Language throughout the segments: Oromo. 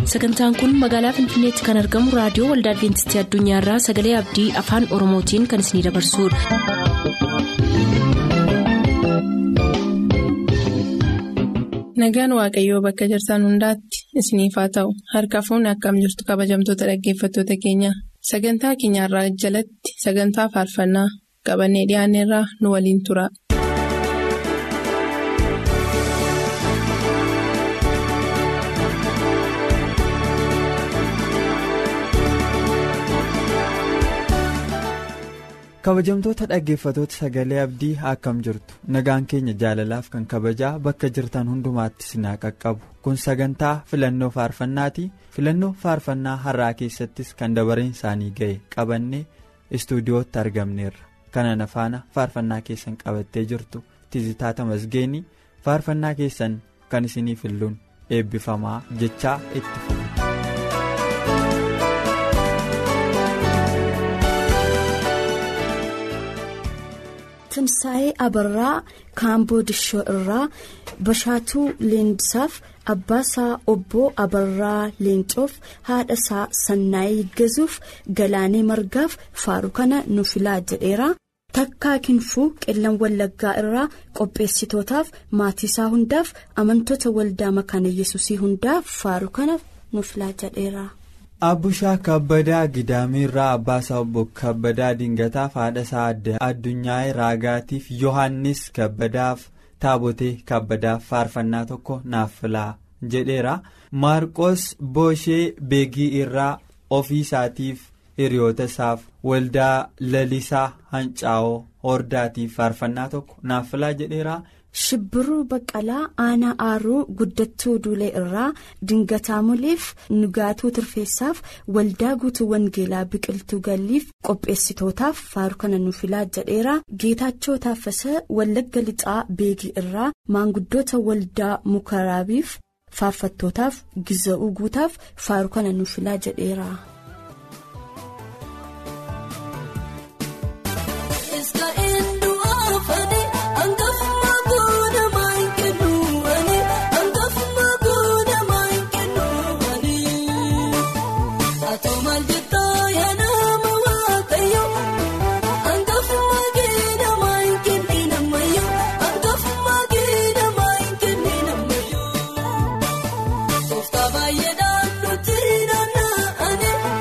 sagantaan kun magaalaa finfinneetti kan argamu raadiyoo waldaa adventistii addunyaarraa sagalee abdii afaan oromootiin kan isinidabarsudha. nagaan waaqayyoo bakka jirtan hundaatti isiniif haa ta'u harka fuunni akkam jirtu kabajamtoota dhaggeeffattoota keenya sagantaa keenyarraa jalatti sagantaa faarfannaa qabannee dhiyaanneerraa nu waliin tura. kabajamtoota dhaggeeffatoota sagalee abdii akkam jirtu nagaan keenya jaalalaaf kan kabajaa bakka jirtan hundumaatti sinaa qaqqabu kun sagantaa filannoo faarfannaati filannoo faarfannaa har'aa keessattis kan dabareen isaanii ga'e qabannee istuudiyootti argamneerra kanana faana faarfannaa keessan qabattee jirtu tizitaata masgeenii faarfannaa keessan kan isinii filluun eebbifamaa jechaa itti fufu. Timsaa'ee Abarraa Kaamboo Dishoo irraa Bashaatuu Leendisaaf Abbaasaa Obboo Abarraa Leencoof haadhasaa Sannaayii Gazuuf Galaanee Margaaf Faaru kana nu filaa jedheera. Takkaa Kinfuu Qillan Wallaggaa irraa qopheessitootaaf maatiisaa hundaaf amantoota waldaa makaana yesusii hundaaf Faaru kana nu filaa jedheera. Abbushaa kabbadaa Gidaamiirraa Abbaasaa obbo Kabbadaa Dingataaf haadhasaa addunyaa raagaatiif Yohaannis Kabbadaaf Taabotee Kabbadaaf faarfannaa tokko naaf filaa jedheera. Maarqos Booshee Beegii irraa ofii isaatiif hiriyoota isaaf waldaa lalisaa Hancaa'oo Hordaatiif faarfannaa tokko naaf filaa jedheera. Shibbiruu Baqqalaa Aanaa Aaruu Guddattuu Duulee irraa Dingataa Muleef Nugaatuu Tirfeessaaf Waldaa Guutuu Wangeelaa Biqiltuu Galliif qopheessitootaaf faaru kana nu filaa jedheera. Geetaachoo Taaffasaa Wallagga Lixaa Beegii irraa maanguddoota Waldaa Mukaraabiif faarfattootaaf Giza'uu Guutaaf faaru kana nu filaa jedheera. Baay'ee naannoo tirina naannoo.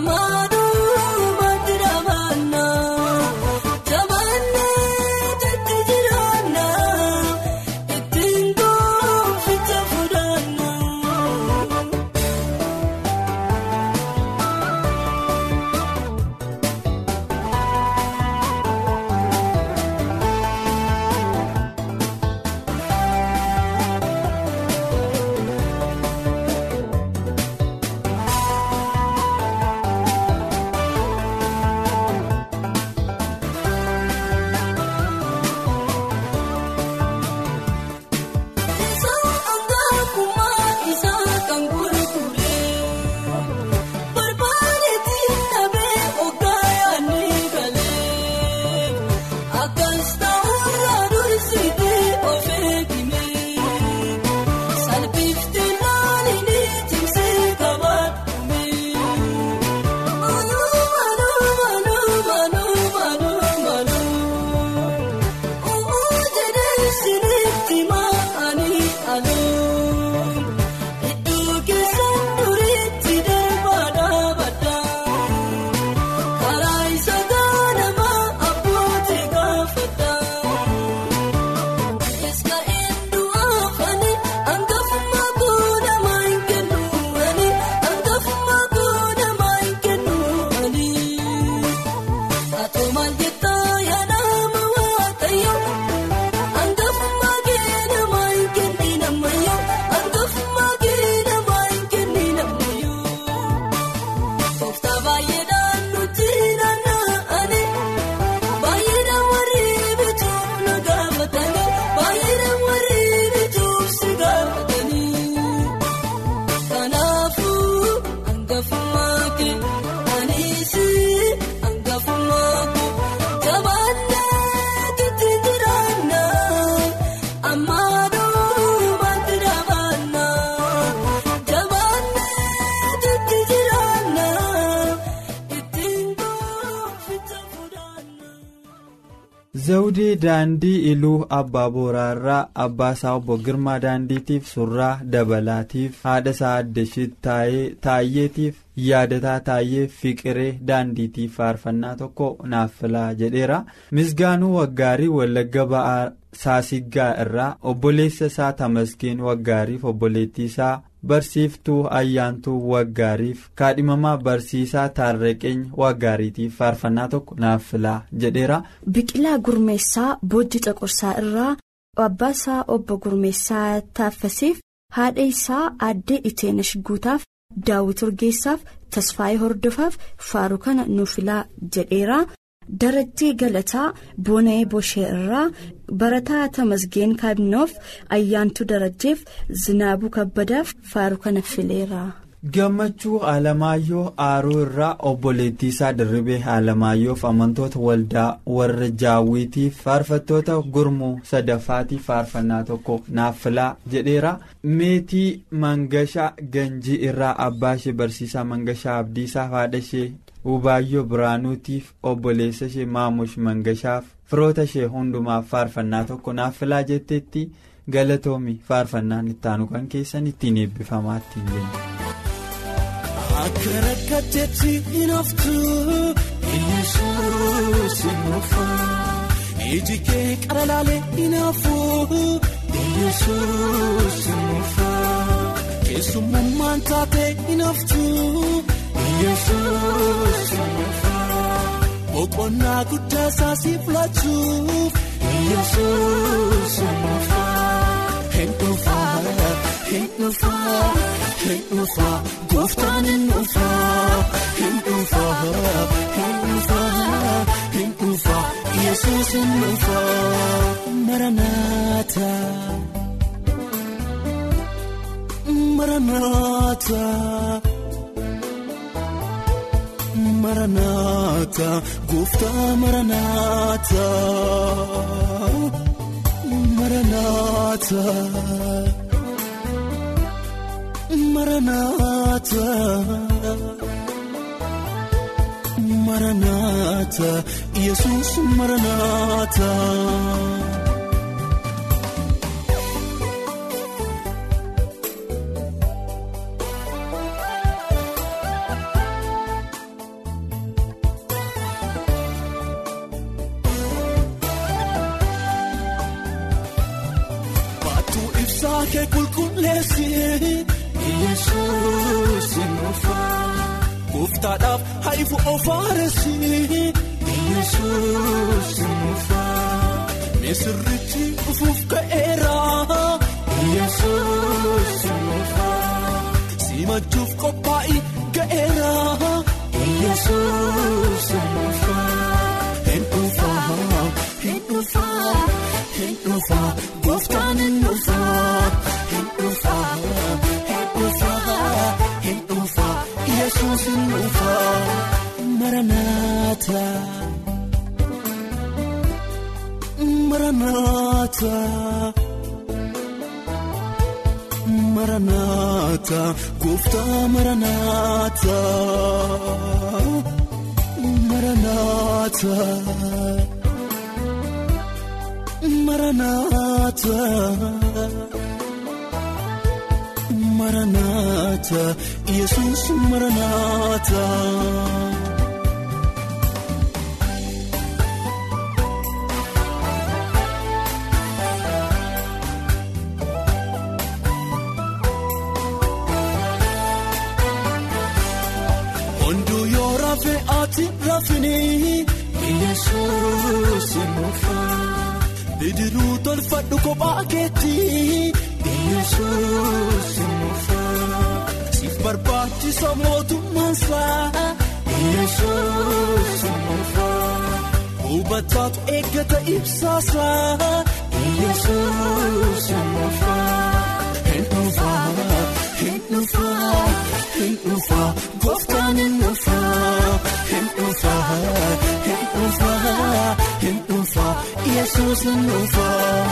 zawudii daandii iluu abbaa booraarraa abbaa isaa obbo girmaa daandiitiif surraa dabalaatiif haadha isaa addashit taayyeetiif yaadataa taayyee fiqiree daandiitiif faarfannaa tokko naaf filaa jedheera misgaanuu waggaarii wallagga ba'aa saasiggaa irraa obboleessa isaa tamaskeen waggaariif obboleettii isaa barsiiftuu ayyaantuu waggaariif kaadhimamaa barsiisaa taarreqeenya waggaariitiif faarfannaa tokko naaf filaa jedheera. biqilaa gurmeessaa boojji caqursaa irraa abbaa isaa obbo gurmeessaa taaffasiif haadha isaa aaddee iteenash guutaaf daawwit urgeessaaf tasfaayee hordofaaf faaruu kana nuuf filaa jedheera. darajjii galataa boona'ee boshee irraa barataa tamasgeen kaabinoof ayyaantuu darajjeef zinaabuu kabbadaaf faaruu kana fileera. gammachuu alamaayyoo aaruu irraa obboleettii isaa dirribee alamaayyoof amantoota waldaa warra jaawwiitiif faarfattoota gurmuu sadaffaatiif faarfannaa tokko naaf filaa jedheera meetii mangashaa ganjii irraa abbaa ishee barsiisaa mangashaa abdiisaa haadha ishee Ubaayyoo Biraanuutiif obboleessa ishee Maamush Mangashaaf firoota ishee hundumaaf faarfannaa tokko naaf filaa jetteetti galatoomi faarfannaan ittaanu kan keessan ittiin eebbifamaa ittiin jenna. Akka rakkatteetti hin haftu Yesuus hin dhufu iji kee qara laalee hin hafu Yesuus hin dhufu keessummaan taatee hin haftu. Yesuus boqonnaa guddaa isaa siif laachuuf Yesuus hin dhufaa hin dhufaa hin dhufaa gooftaan hin dhufaa hin dhufaa hin dhufaa hin dhufaa Yesuus hin dhufaa maranaata maranaata. Maranaata gooftaa maranaata maranaata maranaata maranaata yesus maranaata. kee qulqulleessi Yesuus nuufa gooftaadhaaf haifu ofaaressi Yesuus nuufa misirrichi dhufuuf ka'eera Yesuus nuufa simachuuf qophaa'ii ga'eera Yesuus nuufa hin dhufa hin dhufa hin dhufa gooftaan hin dhufa hin dhufa hin dhufa hin dhufa Yesuus hin dhufa maranaata maranaata. Maranaata gooftaa maranaata maranaata maranaata maranaata yesus maranaata. Hunduu yoo rafee ati rafini Yesuus nuufa bidiruu tolfadhu kophaa keetti Yesuus nuufa siif barbaachisa mootummaansa Yesuus nuufa hubataatu eeggata ibsaasa Yesuus nuufa hin dhufa hin dhufa hin dhufa gooftaan hin dhufa hin dhufa hin dhufa hin dhufa Yesuus hin dhufa.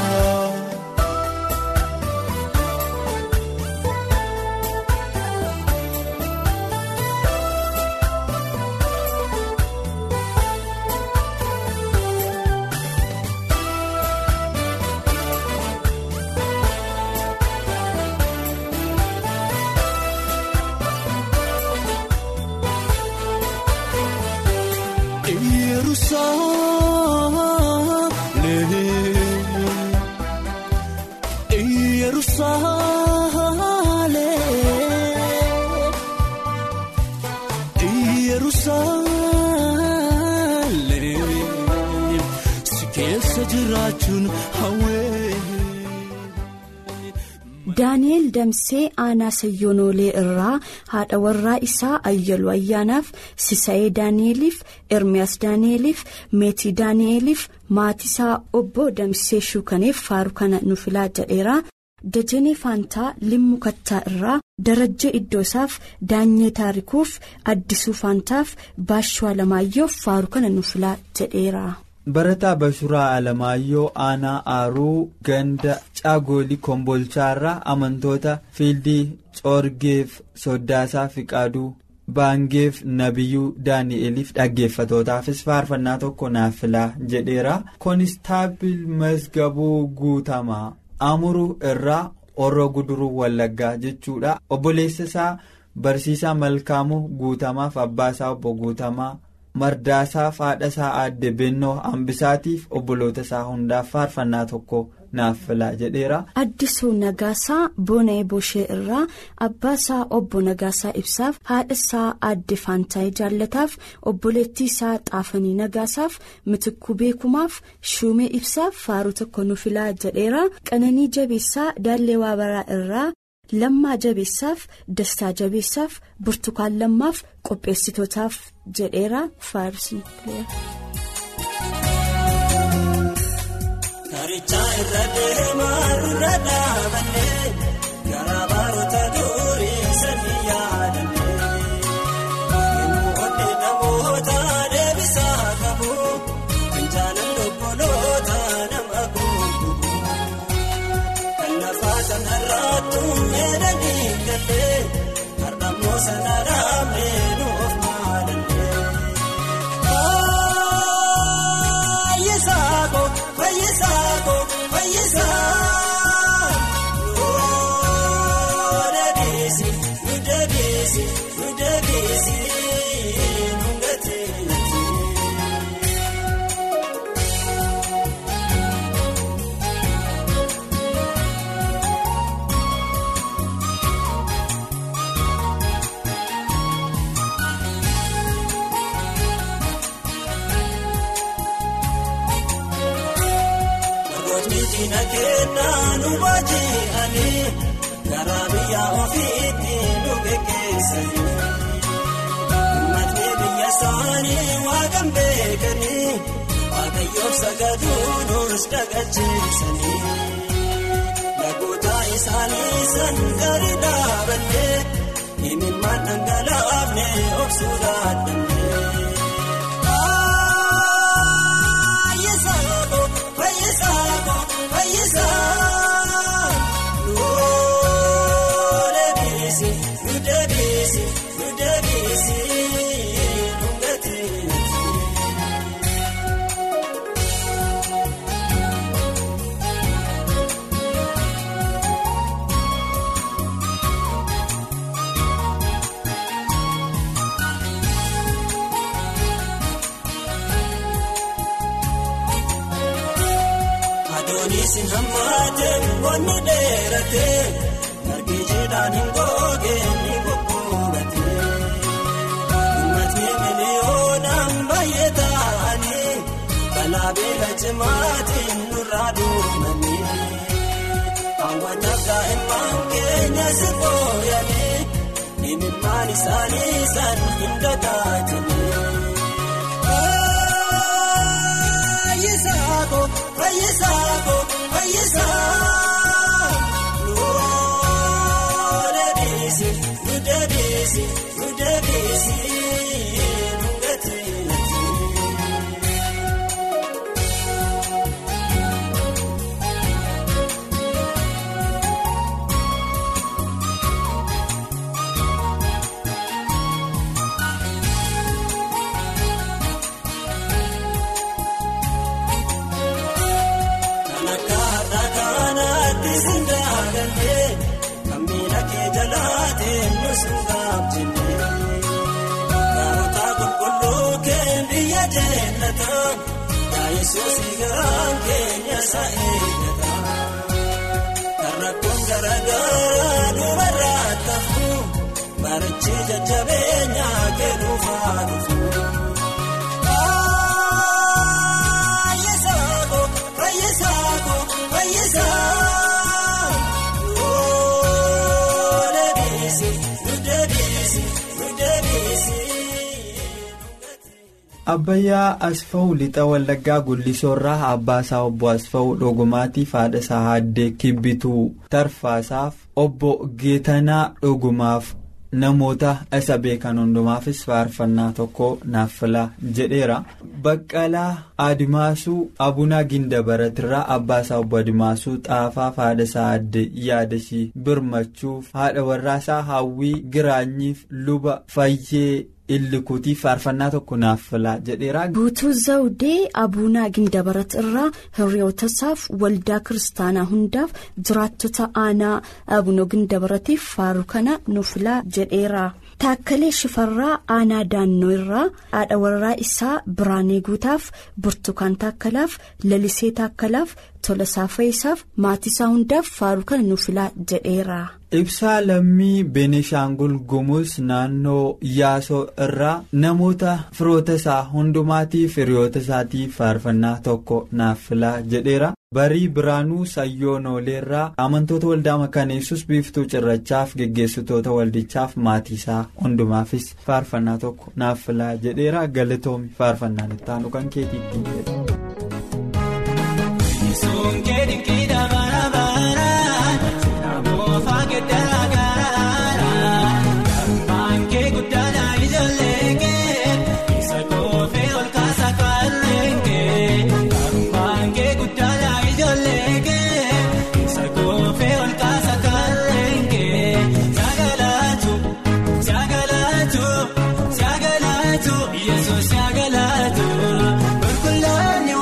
daani'eel damsee aanaa sayyoonoolee irraa haadha warraa isaa ayyaluu ayyaanaaf sisa'ee daani'eliif ermiyaas daani'eliif meetii daani'eliif maatisaa obbo damsee shuukaneef faaru kana nu filaa jedheera dajanee faantaa limmu kattaa irraa darajjee iddoosaaf daanyee taarikuuf addisuu faantaaf baashuu alamaayyoof faaru kana nu filaa jedheera. barataa bashuraa alamaayyoo aanaa aaruu ganda caagoolii kombolchaarraa amantoota fiildii coorgeef soddaasaa fiqaaduu baangeef nabiyyuu daani'eliif dhaggeeffatootaafis faarfannaa tokko naaf filaa jedheera koonistaabil masgabuu guutamaa amuruu irraa orro guduruu wallaggaa jechuudha obboleessa isaa barsiisaa malkaamuu guutamaaf abbaasaa obbo guutamaa. mardaasaaf haadha isaa aadde bennoo hambisaatiif obboloota isaa hundaaf faarfannaa tokko naaf filaa jedheera. addisuu nagaasaa boona'ee boshee irraa abbaa isaa obbo nagaasaa ibsaaf haadha isaa aadde faantaayii jaallataaf obboleettii isaa xaafanii nagaasaaf mitikuu beekumaaf shuumee ibsaaf faaruu tokko nu filaa jedheera qananii jabeessaa daallee waabaraa irraa. lammaa jabeessaaf dastaa jabeessaaf burtukaan lammaaf qopheessitootaaf jedheera faarsii. Karichaa irra deemaa irra dhaabannee garaa baroota durii sanii yaadannee eenyu hodhee namoota deebisaa qabu finjaalaan obboloota nama gurguru kan lafaa sanarraattu meedanii galee har'ammoo sanarraa meenuuf maalannee. Fayyisaako fayyisaako fayyisaa yoo deebiisi nu deebiisi nu deebiisi nu gateetti. diina kennaa nu baaji'anii karaa biyya ofiitti nu geggeessanii. Uummatni biyya isaanii waaqan beekanii waaqayyoof sagaduu nus dagacheessanii. Lagoota isaanii san gadi dhaabannee himimmaan dhangalaafne obsuu dhaadannee. Fayyisaako fayyisaako fayyisaa nuu deebiisi nu deebiisi nu deebiisi nu gateeti. Adoonisin hammaate qonni dheerate margi jiidhaan hin goge ni gugguubate. Uummatni miliyoonaan baay'ee ta'anii balaa beela cimaatiin nurraa duumanii. Hawwataaf daa'imman keenya si fooyyanii himimmaan isaanii san hin dagaatanii. Fayyisaako fayyisaako fayyisaa nuu deebiisi nu deebiisi nu deebiisi nu gateeti. Kan akka har'a kanaatti sin daagannee kan miila kee jalaateen nu sin gaabjennee. Gaarota qulqulluu kee biyya jeennataan yaa Yesuus garaan keenya isa eeggata. Kan rakkoon garaagaraa dubarraa tafu barichi jajjabeenyaa kennuufaa dhufu. Fayyisaako fayyisaako fayyisaa nuu deebiisi nu deebiisi nu deebiisi. Abbayyaa Asfaw lixa Wallaggaa Gullisoorraa Abbaasaa obbo Asfaw Dhogumaatiif haadha isaa Haaddee Kibbituu Tarfaasaaf obbo Geetanaa Dhogumaaf namoota isa beekan hundumaafis faarfannaa tokko naaf filaa jedheera. Baqqalaa Adimaasuu Abunaa Gindabaratirraa Abbaasaa obbo Adimaasuu Xaafaaf haadha isaa Haaddee Yaadashii Birmachuuf haadha warraasaa Hawwii Giraanyiif luba Fayyee. Illikuutiif faarfannaa tokko naaf filaa jedheera. Guutuu Zawudee Abuunaa Gindabarat irraa hiriyootasaaf waldaa kiristaanaa hundaaf jiraattota aanaa Abunoo Gindabaratiif faaru kana nu filaa jedheera. Taakkalee Shifarraa aanaa Daannoo irraa haadha warraa isaa Biraanee Guutaaf Burtukaan Taakkalaaf Lalisee Taakkalaaf Tolasaa Fayisaaf maatiisaa hundaaf faaru kana nu filaa jedheera. Ibsaa lammii Benishaangul Gumuz naannoo Yaasoo irraa namoota firoota isaa hundumaatiif hiriyoota isaatiif faarfannaa tokko naaf filaa jedheera. Barii Biraanuu Sayyoonoleerraa amantoota waldaa makaneessus biiftuu cirrachaaf geggeessitoota waldichaaf maatiisaa hundumaafis faarfannaa tokko naaf filaa jedheera. Galatoomi faarfannaan itti aanu kan keetiitti jedhe. Sunkee dinqiidha bara baraan namoota giddaa garaa maankee guddaadha ijoollee kee isa koofee ol kaasa kanneen kee maankee guddaadha ijoollee kee isa koofee ol kaasa kanneen kee sagalaatu sagalaatu sagalaatu yesuus sagalaatu qulqulloonni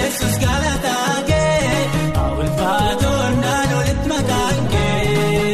yesus galataa kee ulfaatoon naan olitti maqaan kee.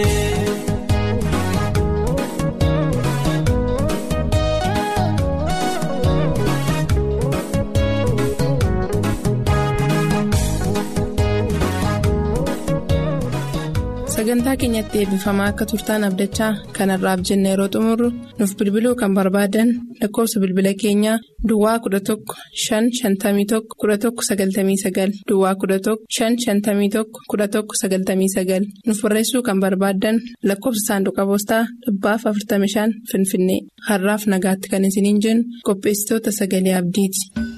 sagantaa keenyatti eebbifamaa akka turtaan abdachaa kanarraaf jenna yeroo xumurru nuuf bilbiluu kan barbaadan lakkoofsa bilbila keenyaa duwwaa 11 551 1199 duwwaa 11 551 1199 nuuf barreessuu kan barbaadan lakkoofsa saanduqa poostaa dhibbaaf 45 finfinnee har'aaf nagaatti kan isiniin jennu qopheessitoota sagalee abdiiti.